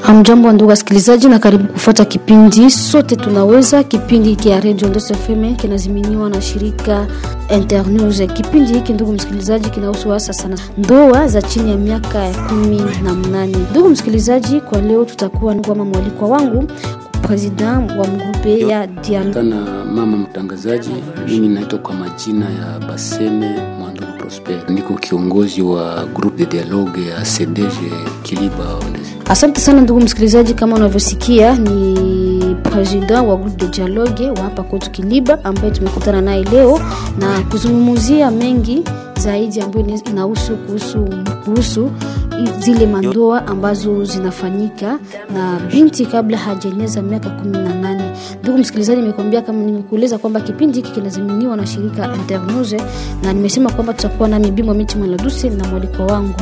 Amjambo ndugu wasikilizaji, na karibu kufuata kipindi sote tunaweza. Kipindi hiki ya Radio Ndoso FM kinaziminiwa na shirika Internews. Kipindi hiki ndugu msikilizaji, kinahusu hasa sana ndoa za chini ya miaka ya kumi na mnane. Ndugu msikilizaji, kwa leo tutakuwa kama mwalikwa wangu president wa mgrupe ya dialogue sana mama mtangazaji, mimi naitwa kwa majina ya Baseme Mwandugu Prosper, niko kiongozi wa groupe de dialogue ya CDG Kiliba. Asante sana ndugu msikilizaji, kama unavyosikia ni president wa groupe de dialogue wa hapa kwetu Kiliba, ambaye tumekutana naye leo na kuzungumzia mengi zaidi ambayo inahusu kuhusu kuhusu zile mandoa ambazo zinafanyika na binti kabla hajaeneza miaka kumi na nane. Ndugu msikilizaji, nimekuambia kama nimekueleza kwamba kipindi hiki kinaziminiwa na shirika Internews, na nimesema kwamba tutakuwa nami Bimwa Miti Mwaladusi na mwaliko wangu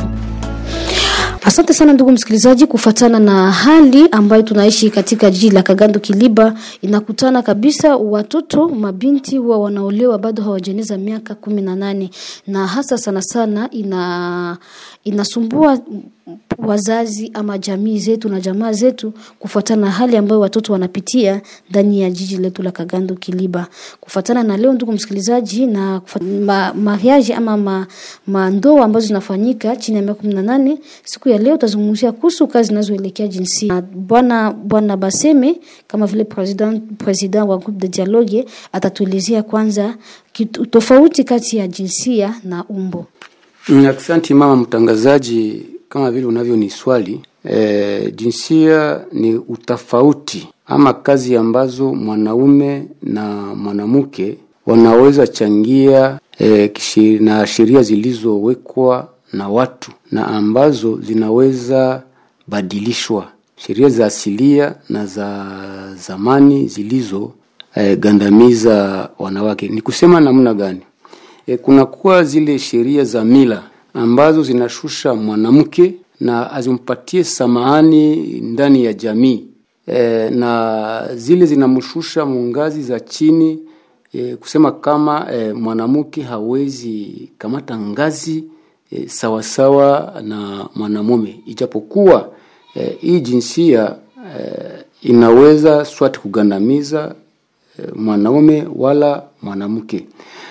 Asante sana ndugu msikilizaji, kufatana na hali ambayo tunaishi katika jiji la Kagando Kiliba, inakutana kabisa watoto mabinti huwa wanaolewa bado hawajeneza miaka kumi na nane na hasa sana sana ina inasumbua wazazi ama jamii zetu na jamaa zetu kufuatana na hali ambayo watoto wanapitia ndani ya jiji letu la Kagando Kiliba. Kufuatana na leo, ndugu msikilizaji, na ma, mariage ama ma, mandoa ambazo zinafanyika chini ya miaka kumi na nane, siku ya leo tutazungumzia kuhusu kazi zinazoelekea jinsia. Bwana Bwana Baseme kama vile president president wa groupe de dialogue atatuelezea kwanza kitu, tofauti kati ya jinsia na umbo. Asante mama mtangazaji, kama vile unavyo ni swali e, jinsia ni utofauti ama kazi ambazo mwanaume na mwanamke wanaweza changia e, na sheria zilizowekwa na watu na ambazo zinaweza badilishwa, sheria za asilia na za zamani zilizo e, gandamiza wanawake. Ni kusema namna gani? E, kunakuwa zile sheria za mila ambazo zinashusha mwanamke na azimpatie samahani ndani ya jamii e, na zile zinamshusha mungazi za chini e, kusema kama e, mwanamke hawezi kamata ngazi e, sawasawa na mwanamume, ijapokuwa e, hii jinsia e, inaweza swati kugandamiza e, mwanaume wala mwanamke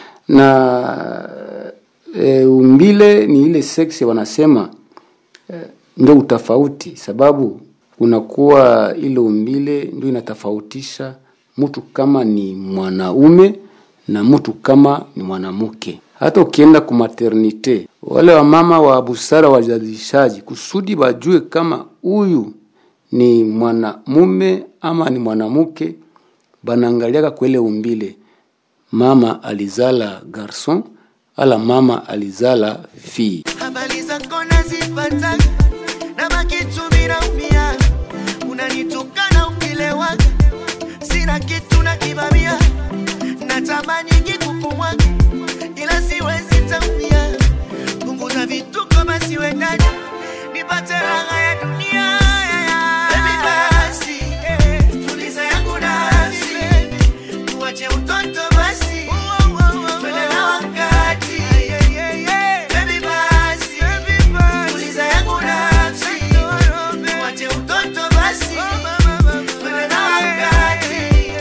na e, umbile ni ile seksi wanasema e, ndio utofauti, sababu kunakuwa ile umbile ndio inatofautisha mtu kama ni mwanaume na mtu kama ni mwanamke. Hata ukienda ku maternite, wale wamama wa busara wajazishaji, kusudi wajue kama huyu ni mwanamume ama ni mwanamke, banaangaliaka kwele umbile mama alizala garson ala mama alizala fi. Habari zako nazipata na makitu minaumia, unanitukana ukilewa, sina kitu na kibamia, natamani kikukumwaga ila siwezi tamia, punguza vituko basi wendani nipate raha ya dunia. Baby basi, tuliza yangu nafsi, tuache utoto basi, twende na wakati. Baby basi, tuliza yangu nafsi, tuache utoto basi, twende na wakati.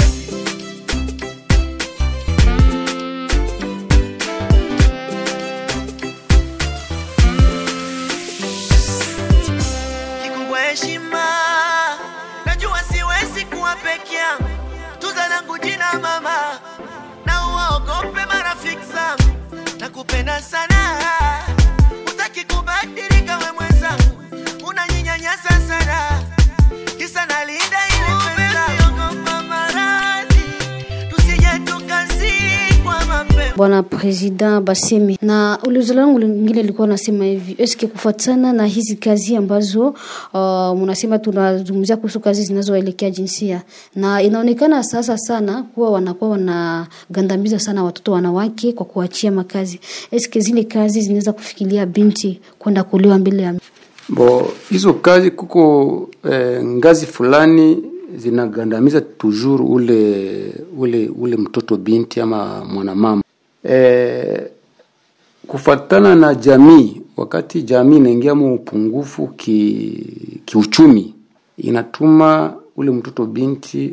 kikubwa heshima, najua siwezi kuwa peke yangu, tuza langu jina mama, na uwaogope marafiki zangu, nakupenda sana, utaki kubadilika we mwenzangu, unanyinyanyasa sana, kisa nalinda ile pesa, ogopa maradhi, tusije tukazikwa mapema. Bwana President Baseme, na ulizo langu lingine lilikuwa nasema hivi, eske kufuatana na hizi kazi ambazo uh, mnasema tunazungumzia kuhusu kazi zinazoelekea jinsia, na inaonekana sasa sana kuwa wanakuwa wanagandamiza sana watoto wanawake kwa kuachia makazi, eske zile kazi zinaweza kufikiria binti kwenda kuolewa mbele ya Bo hizo kazi kuko eh, ngazi fulani zinagandamiza toujours ule ule ule mtoto binti ama mwanamama eh, kufatana na jamii. Wakati jamii inaingia mu upungufu ki, kiuchumi inatuma ule mtoto binti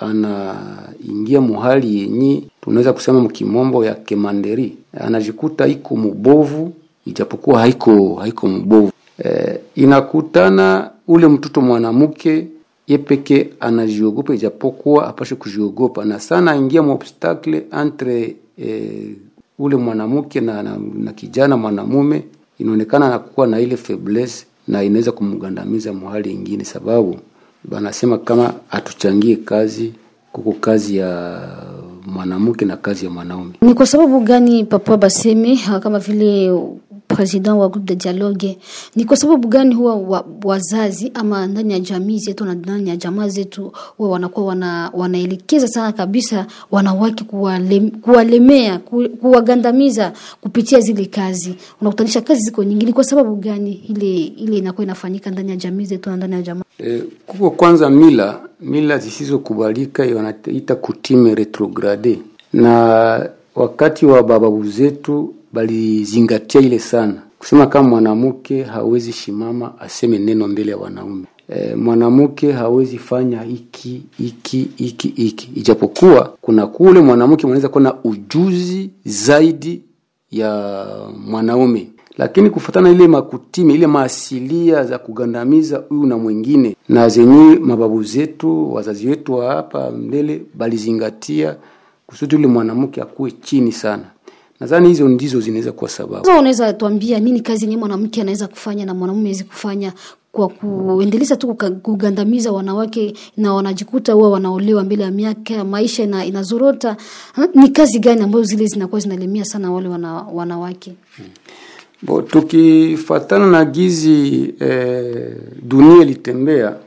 anaingia muhali yenye tunaweza kusema mkimombo ya kemanderi, anajikuta iko mubovu ijapokuwa haiko haiko mbovu. E, inakutana ule mtoto mwanamke ye peke anajiogopa ijapokuwa apashe kujiogopa, na sana aingia muobstacle entre e, ule mwanamke na, na, na kijana mwanamume, inaonekana anakuwa na ile faiblesse na inaweza kumgandamiza mahali ingine, sababu banasema kama atuchangie kazi kuko kazi ya mwanamke na kazi ya mwanaume. Ni kwa sababu gani Papa Baseme kama vile president wa groupe de dialogue, ni kwa sababu gani huwa wa, wazazi ama ndani ya jamii zetu na ndani ya jamaa zetu huwa wanakuwa wana, wanaelekeza sana kabisa wanawake kuwalem, kuwalemea ku, kuwagandamiza kupitia zile kazi, unakutanisha kazi ziko nyingi. Ni kwa sababu gani ile ile inakuwa inafanyika ndani ya jamii zetu na ndani ya jamaa? E, kuko kwanza mila mila zisizokubalika wanaita kutime retrograde, na wakati wa bababu zetu balizingatia ile sana, kusema kama mwanamke hawezi shimama aseme neno mbele ya wanaume. E, mwanamke hawezi fanya hiki hiki hiki hiki, ijapokuwa kuna kule mwanamke mwanaweza kuwa na ujuzi zaidi ya mwanaume lakini kufatana ile makutimi ile maasilia za kugandamiza huyu na mwingine na zenye mababu zetu wazazi wetu wa hapa mbele balizingatia kusudi yule mwanamke akuwe chini sana. Nadhani hizo ndizo zinaweza kuwa sababu. Sasa unaweza tuambia nini kazi yenyewe mwanamke anaweza kufanya na mwanamume hawezi kufanya kwa kuendeleza tu kugandamiza wanawake na wanajikuta huwa wanaolewa mbele ya miaka maisha ina, inazorota ha? Ni kazi gani ambazo zile zinakuwa zinalemia sana wale wana, wanawake hmm. Bo, tukifatana na gizi eh, dunia ilitembea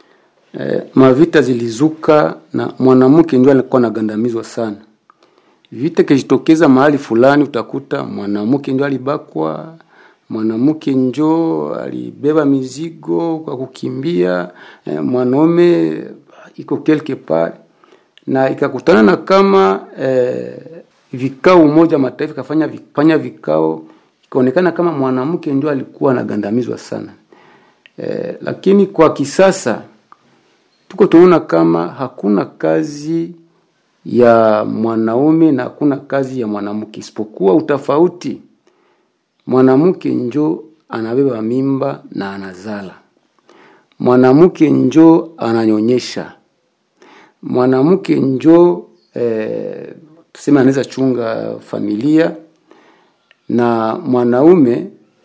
eh, mavita zilizuka na mwanamke ndio alikuwa anagandamizwa sana. Vita kijitokeza mahali fulani, utakuta mwanamke ndio alibakwa, mwanamke njo alibeba mizigo kwa kukimbia, eh, mwanaume iko quelque part, na ikakutana na kama eh, vikao Umoja Mataifa kafanya fanya vikao ikaonekana kama mwanamke ndio alikuwa anagandamizwa sana e, lakini kwa kisasa tuko tunaona kama hakuna kazi ya mwanaume na hakuna kazi ya mwanamke isipokuwa utafauti. Mwanamke njo anabeba mimba na anazala, mwanamke njo ananyonyesha, mwanamke njo e, tuseme anaweza chunga familia na mwanaume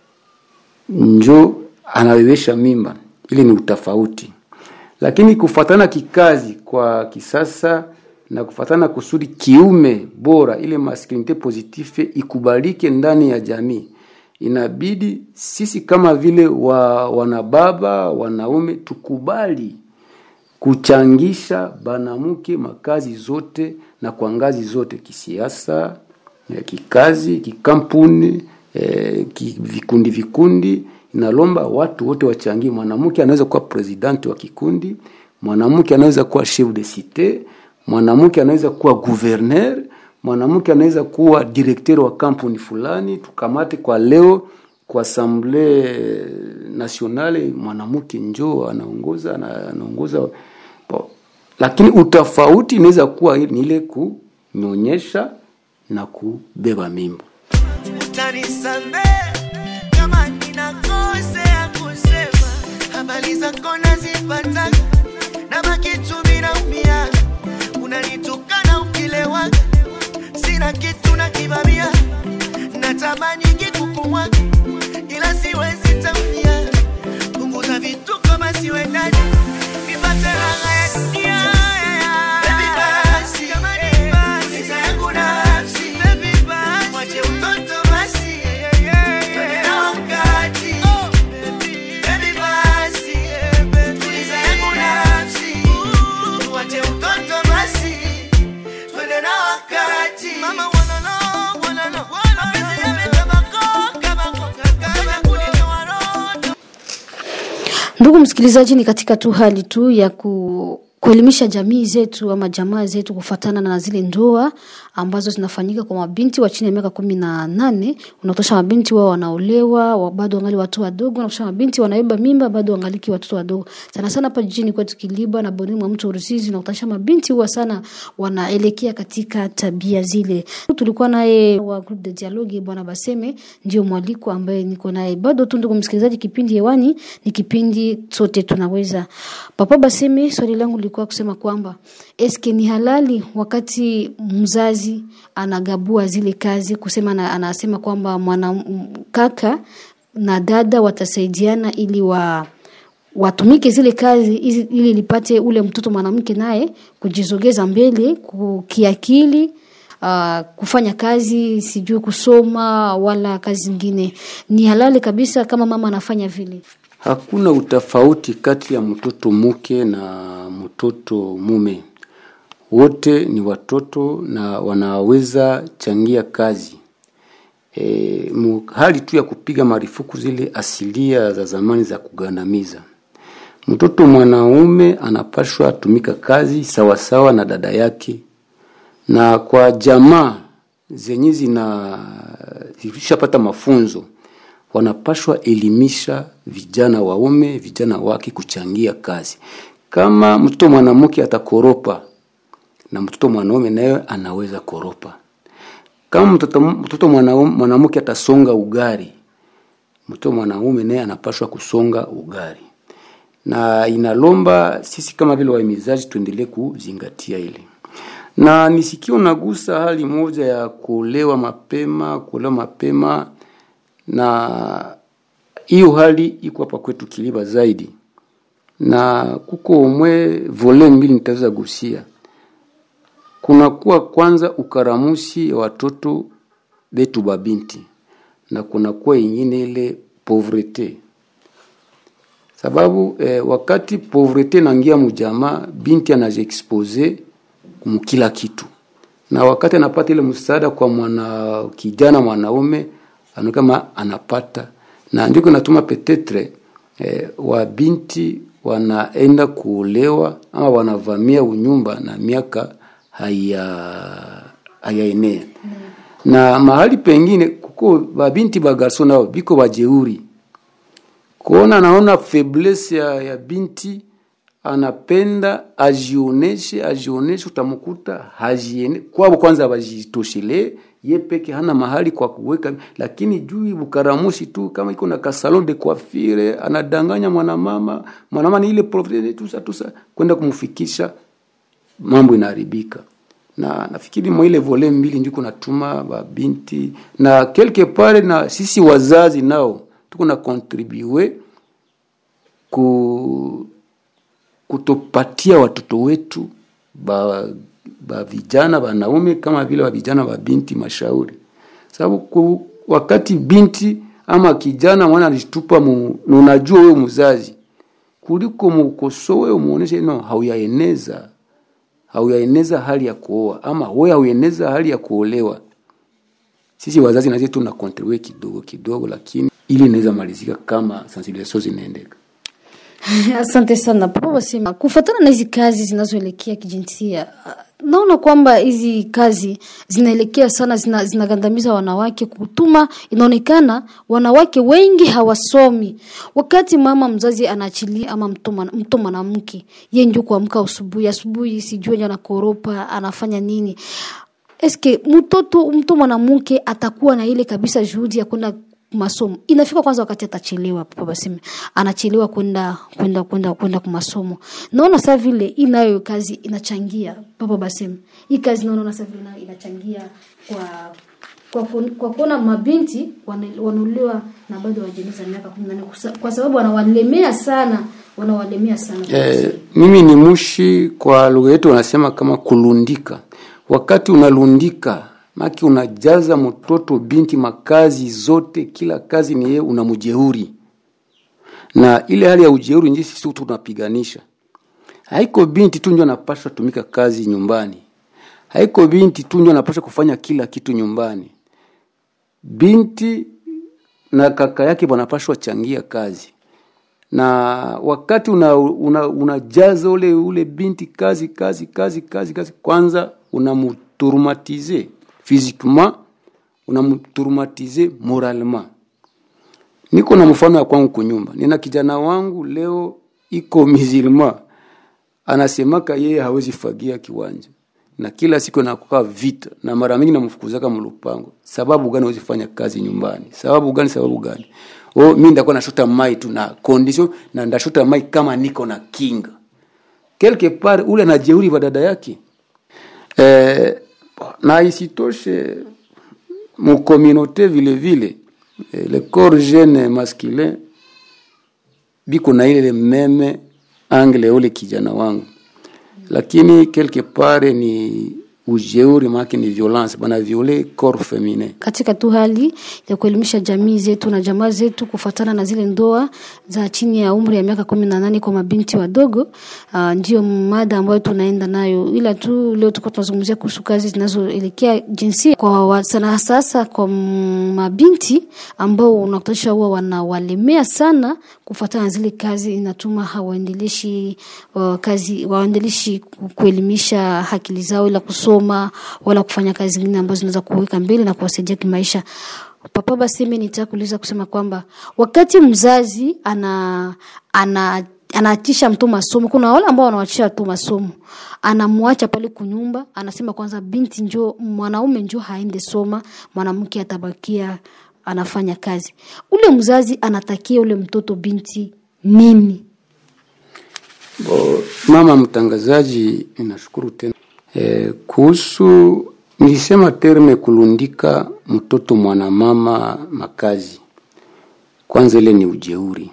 njo anabebesha mimba. Ile ni utafauti, lakini kufatana kikazi kwa kisasa na kufatana kusudi kiume bora, ile masculinite positive ikubalike ndani ya jamii, inabidi sisi kama vile wa wanababa wanaume tukubali kuchangisha banamuke makazi zote na kwa ngazi zote, kisiasa kikazi, kikampuni, eh, vikundi vikundi, inalomba watu wote wachangie. Mwanamke anaweza kuwa presidenti wa kikundi, mwanamke anaweza kuwa chef de cite, mwanamke anaweza kuwa gouverneur, mwanamke anaweza kuwa directeur wa kampuni fulani. Tukamate kwa leo kwa assemblée nationale, mwanamke njoo anaongoza anaongoza, lakini utafauti inaweza kuwa ni ile kunyonyesha na kubeba mimba. Utanisamehe kama ninakosea kusema habari zako nazipata na makitu minaumia, unanitukana ukilewa, sina kitu na kibamia, natamani kikukumwaga ila siwezi tamia, punguza vituko basi we ndani nipate raha ya dunia. Baby basi, pesa yangu nafsi, mwache utoto basi, twende na wakati. Baby basi, tuliza yangu nafsi, mwache utoto basi, twende na wakati. Mama wanna know, wanna know, mapenzi yamekama koka, makoka, kama kunitoa roho. Ndugu msikilizaji, ni katika tu hali tu ya ku kuelimisha jamii zetu ama jamaa zetu kufatana na zile ndoa ambazo zinafanyika kwa mabinti wa chini ya miaka kumi na nane unakutosha mabinti wao wanaolewa wa- bado wangali watu wadogo unakutosha mabinti wanabeba mimba bado wangaliki watoto wadogo sana sana hapa jijini kwetu kiliba na bonini mwa mto rusizi unakutosha mabinti huwa sana wanaelekea katika tabia zile tulikuwa naye wa group de dialogue bwana baseme ndio mwaliko ambaye niko naye bado tu ndugu msikilizaji kipindi hewani ni kipindi sote tunaweza papa baseme swali langu lilikuwa kusema kwamba eske ni halali wakati mzazi anagabua zile kazi kusema na, anasema kwamba mwana m- kaka na dada watasaidiana ili wa watumike zile kazi ili, ili lipate ule mtoto mwanamke naye kujizogeza mbele ku- kiakili uh, kufanya kazi sijui kusoma wala kazi zingine ni halali kabisa kama mama anafanya vile Hakuna utofauti kati ya mtoto mke na mtoto mume. Wote ni watoto na wanaweza changia kazi. E, mu, hali tu ya kupiga marufuku zile asilia za zamani za kugandamiza. Mtoto mwanaume anapashwa tumika kazi sawasawa na dada yake, na kwa jamaa zenye zina zilishapata mafunzo wanapashwa elimisha vijana waume vijana wake kuchangia kazi. Kama mtoto mwanamke atakoropa na mtoto mwanaume naye anaweza koropa. Kama mtoto, mtoto mwanaume- mwanamke atasonga ugari, mtoto mwanaume naye anapashwa kusonga ugari, na inalomba sisi kama vile wahimizaji tuendelee kuzingatia ile na nisikio nagusa hali moja ya kuolewa mapema, kuolewa mapema na hiyo hali iko hapa kwetu Kiliba zaidi, na kuko umwe vole mbili nitaweza gusia. Kunakuwa kwanza ukaramusi ya watoto betu babinti na kunakuwa ingine ile pauvrete sababu eh, wakati pauvrete nangia mujamaa binti anajiexpose kumkila kitu na wakati anapata ile msaada kwa mwana kijana mwanaume anaona kama anapata na ndio kinatuma petetre eh, wa binti wanaenda kuolewa ama wanavamia unyumba na miaka haya hayaenea na mahali pengine kuko babinti bagarso nao biko bajeuri kuona naona faiblesse ya, ya binti anapenda ajioneshe ajioneshe, utamkuta hajiene kwabo, kwanza bajitoshele ye peke, hana mahali kwa kuweka, lakini juu bukaramushi tu, kama iko na kasalon de coiffure, anadanganya mwanamama, mwanamama ni ile propriete tusa tusa, kwenda kumfikisha, mambo inaharibika na nafikiri mwa ile vole mbili ndiko natuma babinti na quelque part, na sisi wazazi nao tuko na contribue ku kutopatia watoto wetu ba, ba vijana wanaume kama vile wa vijana wa binti mashauri, sababu ku, wakati binti ama kijana mwana alitupa mu, na unajua wewe mzazi, kuliko mukosoe umuoneshe no, hauyaeneza hauyaeneza hali ya kuoa ama wewe hauyaeneza hali ya kuolewa. Sisi wazazi nazie tuna contribute kidogo kidogo, lakini ili inaweza malizika kama sensibilisation zinaendeka. Asante sana papa wasema, kufuatana na hizi kazi zinazoelekea kijinsia, naona kwamba hizi kazi zinaelekea sana zina, zinagandamiza wanawake, kutuma inaonekana wanawake wengi hawasomi. Wakati mama mzazi anaachilia ama mto mwanamke, yeye ndio kuamka asubuhi asubuhi, sijui anakoropa anafanya nini. Eske mtoto mtu mwanamke atakuwa na ile kabisa juhudi ya kwenda masomo inafika kwanza wakati atachelewa papa baseme anachelewa kwenda kwenda kwenda kwenda kwa masomo naona saa vile inayo kazi inachangia papa baseme hii kazi naona saa vile nayo inachangia kwa kwa kwa kuona mabinti wanaolewa na bado hawajaliza miaka 18 kwa sababu wanawalemea sana wanawalemea sana eh, mimi ni mushi kwa lugha yetu wanasema kama kulundika wakati unalundika maki unajaza mtoto binti makazi zote, kila kazi ni yeye, unamjeuri na ile hali ya ujeuri nje sisi tunapiganisha. Haiko binti tu ndio anapaswa tumika kazi nyumbani, haiko binti tu ndio anapaswa kufanya kila kitu nyumbani. Binti na kaka yake wanapaswa changia kazi, na wakati unajaza una, unajaza ule ule binti kazi kazi kazi kazi kazi kwanza unamtraumatize physiquement unamtraumatize moralement niko na mfano ya kwangu kunyumba nina kijana wangu leo iko musulman anasemaka yeye hawezi fagia kiwanja na kila siku nakuka vita na mara mingi namfukuzaka mlupango sababu gani hawezi fanya kazi nyumbani sababu gani sababu gani oh mimi ndakuwa nashota mai tu na condition na ndashota mai kama niko na kinga quelque part ule anajeuri wa dada yake eh, na isitoshe mukomunote vile vile eh, le corps jeune masculin biko na ile meme angle ule kijana wangu lakini quelque part ni ujeuri maake ni violence bana viole corps feminin katika tu hali ya kuelimisha jamii zetu na jamaa zetu kufuatana na zile ndoa za chini ya umri ya miaka kumi na nane kwa mabinti wadogo. Uh, ndio mada ambayo tunaenda nayo, ila tu leo tuko tunazungumzia kuhusu kazi zinazoelekea jinsia kwa wa- sana sasa kwa m- mabinti ambao unakutanisha huwa wanawalemea sana kufuatana na zile kazi, inatuma hawaendeleshi uh, kazi waendeleshi ku- kuelimisha akili zao ila kusoma wala kufanya kazi zingine ambazo zinaweza kuweka mbele na kuwasaidia kimaisha. Papa Baseme, nitaka kuuliza kusema kwamba wakati mzazi ana ana anaatisha mtu masomo, kuna wale ambao wanawachisha tu masomo, anamwacha pale kunyumba, anasema kwanza binti njo mwanaume njo haende soma, mwanamke atabakia anafanya kazi. Ule mzazi anatakia ule mtoto binti nini? Bo, mama mtangazaji, ninashukuru tena e, kuhusu nilisema terme kulundika mtoto mwanamama makazi, kwanza ile ni ujeuri,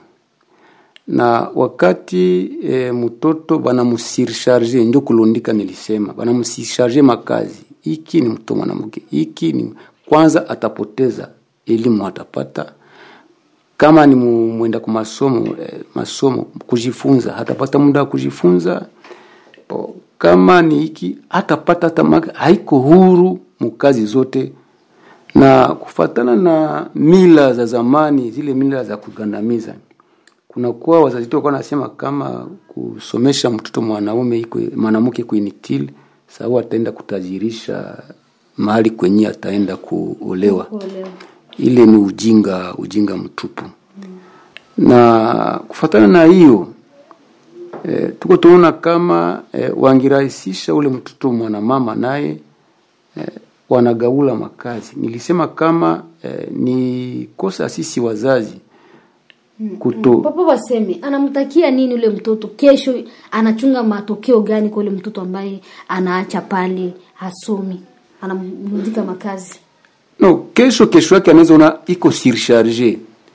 na wakati e, mtoto banamusircharge ndio kulundika, nilisema banamusircharge makazi, iki ni mtoto mwanamke, iki ni kwanza atapoteza elimu atapata kama ni mu- mwenda kwa masomo eh, masomo kujifunza hatapata muda wa kujifunza Po, kama ni hiki hatapata hata maka- haiko huru mukazi zote na kufatana na mila za zamani zile mila za kugandamiza kunakuwa wazazi wetu walikuwa wanasema kama kusomesha mtoto mwanaume iko mwanamke kuinitili sababu ataenda kutajirisha mahali kwenye ataenda kuolewa ile ni ujinga ujinga mtupu na kufatana na hiyo e, tuko tunaona kama e, wangirahisisha ule mtoto mwanamama naye e, wanagaula makazi nilisema kama e, ni kosa sisi wazazi kuto Papa waseme anamtakia nini ule mtoto kesho, anachunga matokeo gani kwa ule mtoto ambaye anaacha pale hasomi, anamrudika makazi. no kesho kesho yake anaweza ona iko surcharge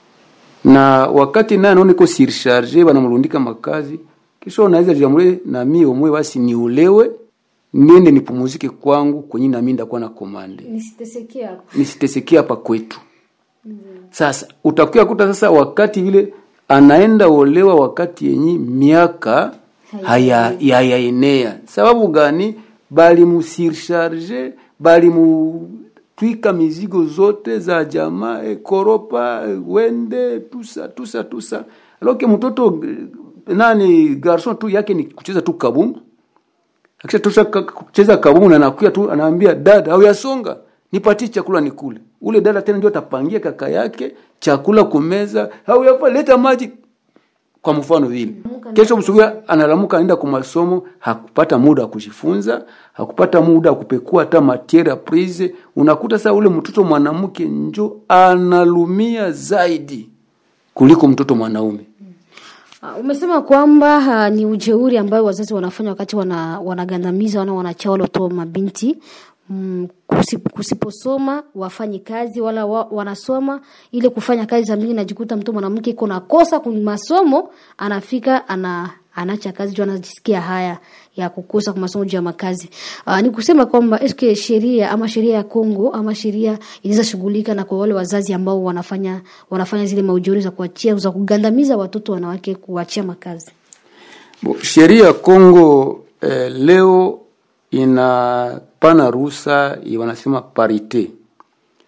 na wakati naye anaona iko surcharge wanamrundika makazi kesho anaweza jamule na mimi omwe basi niolewe niende nipumuzike kwangu kwenye nami ndakuwa na komande Nisiteseke hapo. nisiteseke hapa kwetu sasa utakuya kuta sasa wakati vile anaenda olewa wakati yenye miaka haya hayaenea sababu gani balimusircharge balimutwika mizigo zote za jamaa eh, koropa eh, wende tusa tusa tusa aloke mtoto eh, nani garson tu yake ni kucheza tu kabumbu akisha tosha ka- kucheza kabumu na nakuya tu anaambia dada au yasonga nipatie chakula nikule ule dada tena ndio atapangia kaka yake chakula kumeza au yafa leta maji kwa mfano vile kesho msubuhi analamuka anaenda kwa masomo hakupata muda wa kujifunza hakupata muda wa kupekua hata matiere prise unakuta sasa ule mtoto mwanamke njo analumia zaidi kuliko mtoto mwanaume Uh, umesema kwamba uh, ni ujeuri ambayo wazazi wanafanya wakati wana, wanagandamiza wana wanacha wale watoto mabinti mm, kusip, kusiposoma wafanye kazi wala wa, wanasoma ile kufanya kazi za mingi, najikuta mtu mwanamke iko na kosa kwenye masomo, anafika ana anacha kazi juu anajisikia haya ya kukosa kwa masomo juu ya makazi. Uh, ni kusema kwamba eske sheria ama sheria ya Kongo ama sheria inaweza shughulika na kwa wale wazazi ambao wanafanya wanafanya zile maujuri za kuachia za kugandamiza watoto wanawake kuachia makazi. Bo, sheria ya Kongo eh, leo inapana ruhusa ya wanasema parite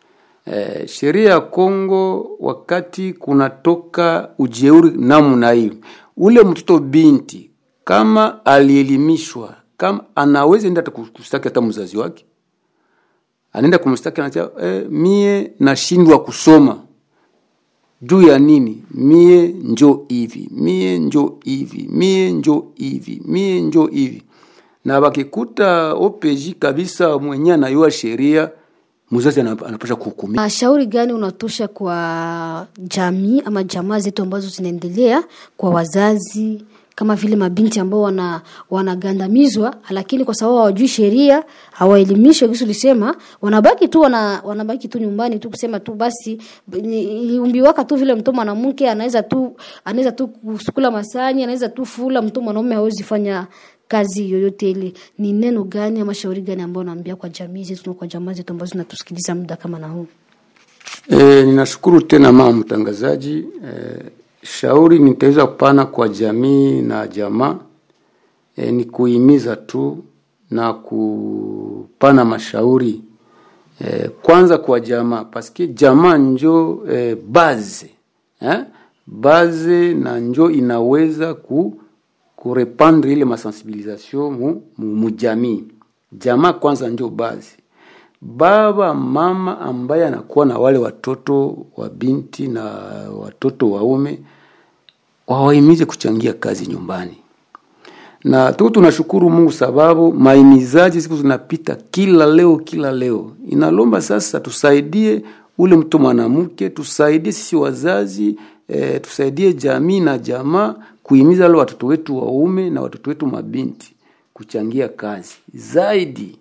eh, sheria ya Kongo wakati kunatoka ujeuri namna hiyo, ule mtoto binti kama alielimishwa, kama anaweza enda hata kustaki hata mzazi wake, anaenda kumstaki, anasema eh, mie nashindwa kusoma juu ya nini? Mie njo hivi, mie njo hivi, mie njo hivi, mie njo hivi. Na wakikuta OPJ kabisa mwenye anayua sheria, mzazi ana- anapasha kuhukumia. Uh, shauri gani unatosha kwa jamii ama jamaa zetu ambazo zinaendelea kwa wazazi kama vile mabinti ambao wana wanagandamizwa, lakini kwa sababu hawajui sheria, hawaelimishwe, kisi ulisema, wanabaki tu wana, wanabaki tu nyumbani tu kusema tu basi ni- iliumbiwaka tu vile mtoto mwanamke anaweza tu anaweza tu kusukula masani, anaweza tu fula, mtoto mwanaume hawezi fanya kazi yoyote ile. Ni neno gani ama shauri gani ambao unaambia kwa jamii zetu na kwa jamaa zetu ambazo zinatusikiliza muda kama na huu? E, ninashukuru tena mama mtangazaji. E, shauri nitaweza kupana kwa jamii na jamaa e, ni kuhimiza tu na kupana mashauri e, kwanza kwa jamaa paske jamaa njo e, baze eh? baze na njo inaweza ku kurepandre ile masensibilisation mu, mu, mu jamii. Jamaa kwanza njo bazi baba mama ambaye anakuwa na wale watoto wa binti na watoto waume wawahimize kuchangia kazi nyumbani na tu tunashukuru Mungu sababu maimizaji siku zinapita kila leo kila leo. Inalomba sasa tusaidie ule mtu mwanamke, tusaidie sisi wazazi e, tusaidie jamii na jamaa kuhimiza wale watoto wetu waume na watoto wetu mabinti kuchangia kazi zaidi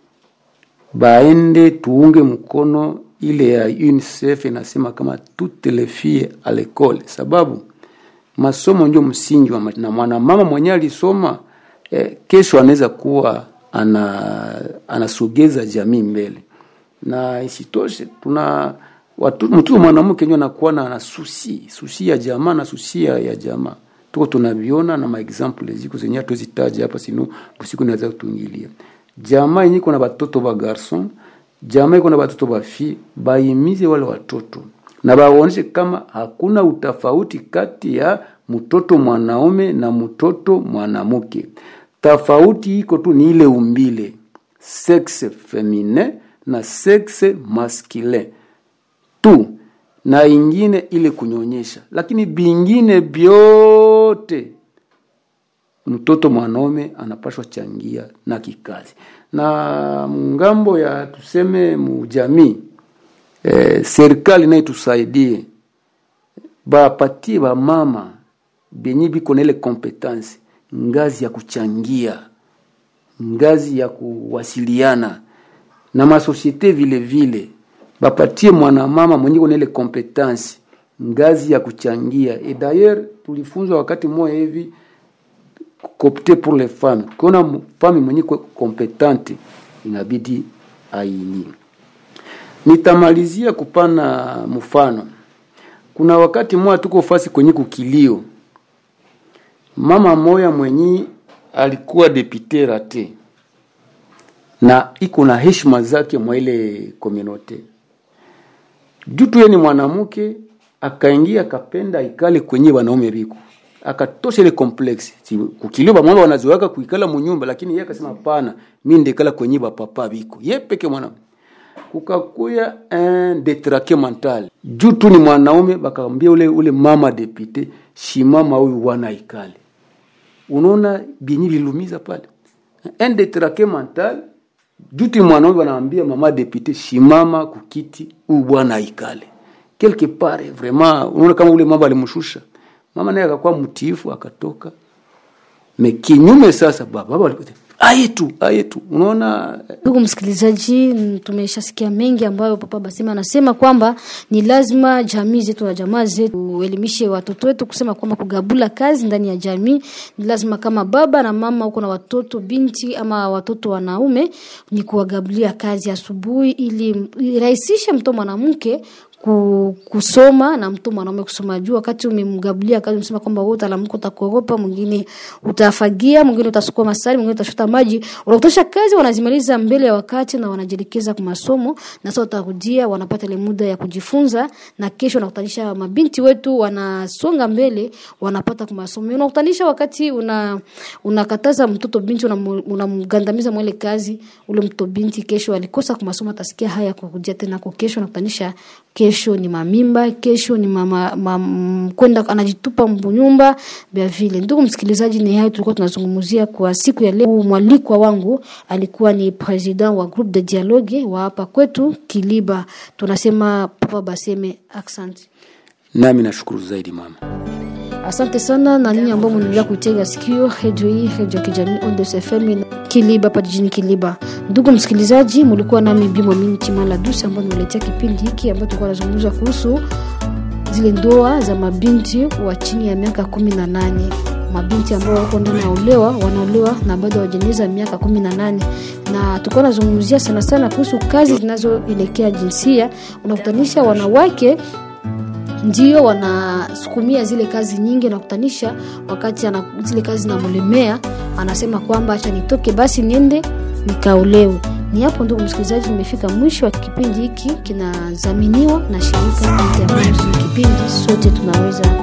baende tuunge mkono ile ya UNICEF inasema kama toutes les filles à l'école, sababu masomo ndio msingi wa maisha. na mwanamama mwenyewe alisoma eh, kesho anaweza kuwa ana anasogeza jamii mbele, na isitoshe tuna watu mtu mwanamke ndio anakuwa na na susi susi ya jamaa na susi ya, ya jamaa tuko tunaviona na maexample ziko zenye tuzitaja hapa sino usiku naweza kutungilia jamaa yenye kuna batoto ba garson jamaa iko na batoto ba fi baimize wale watoto na bawaoneshe kama hakuna utafauti kati ya mtoto mwanaume na mtoto mwanamke. Tofauti iko tu ni ile umbile, sexe feminin na sexe masculin tu, na ingine ile kunyonyesha, lakini bingine vyote mtoto mwanaume anapashwa changia na kikazi na ngambo ya tuseme mujamii eh, serikali naye tusaidie bapatie bamama benye biko na ile kompetansi ngazi ya kuchangia ngazi ya kuwasiliana na masosiete vile vile bapatie mwanamama mwenye kuna ile kompetansi ngazi ya kuchangia et d'ailleurs tulifunzwa wakati mmoja hivi kopte pour les femmes kiona fami mwenye kompetente inabidi aini nitamalizia kupana mfano kuna wakati mmoja tuko fasi kwenye kukilio mama moya mwenye alikuwa depute rate na iko na heshima zake mwa ile komunote juu tu ni mwanamke akaingia akapenda ikale kwenye wanaume biko akatosha ile complex si, kukilio bamwamba wanazoaka kuikala munyumba lakini yeye akasema hapana mimi ndekala kwenye bapapa biko ye peke mwanaume kukakuya un detrake mental juu tu ni mwanaume bakaambia ule ule mama depute shimama huyu wana ikale unaona bienyi lilumiza pale un detrake mental juu tu ni mwanaume wanaambia mama depute shimama kukiti huyu bwana ikale quelque part vraiment unaona kama ule mama alimshusha mama naye akakuwa mtiifu akatoka me kinyume sasa baba baba aye tu aye tu unaona ndugu msikilizaji mm, tumeshasikia mengi ambayo papa basema anasema kwamba ni lazima jamii zetu na jamaa zetu uelimishe watoto wetu kusema kwamba kugabula kazi ndani ya jamii ni lazima kama baba na mama huko na watoto binti ama watoto wanaume ni kuwagabulia kazi asubuhi ili irahisishe mtoto mwanamke ku, kusoma na mtu mwanaume kusoma juu wakati umemgabulia kazi umesema kwamba wewe utalamka utakoropa mwingine utafagia mwingine utasukua masari mwingine utashota maji unakutosha kazi wanazimaliza mbele ya wakati na wanajielekeza kwa masomo na sasa watarudia wanapata ile muda ya kujifunza na kesho wanakutanisha mabinti wetu wanasonga mbele wanapata kwa masomo unakutanisha wakati una unakataza mtoto binti unamu- unamgandamiza mwele kazi ule mtoto binti kesho alikosa kwa masomo atasikia haya kurudia tena kwa kesho nakutanisha kesho ni mamimba kesho ni mama, mam, kwenda anajitupa mbunyumba vya vile ndugu msikilizaji ni hayo tulikuwa tunazungumzia kwa siku ya leo mwalikwa wangu alikuwa ni president wa groupe de dialogue wa hapa kwetu kiliba tunasema papa baseme accent nami nashukuru zaidi mama asante sana na nyinyi ambao mnaendelea kuitega sikio redio hii redio ya kijamii Ondes FM Kiliba hapa jijini Kiliba. Ndugu msikilizaji, mlikuwa nami Bimwa Mini Chimala Dusi ambao nimeletea kipindi hiki ambacho tulikuwa tunazungumza kuhusu zile ndoa za mabinti wa chini ya miaka kumi na nane mabinti ambao wako ndani ya olewa wanaolewa na bado hawajaeneza miaka kumi na nane na tulikuwa nazungumzia sana sana kuhusu kazi zinazoelekea jinsia unakutanisha wanawake ndio wanasukumia zile kazi nyingi nakutanisha wakati ana, zile kazi zinamlemea anasema kwamba acha nitoke basi niende nikaolewe ni hapo ndugu msikilizaji nimefika mwisho wa kipindi hiki kinadhaminiwa na shirika Internews. kipindi sote tunaweza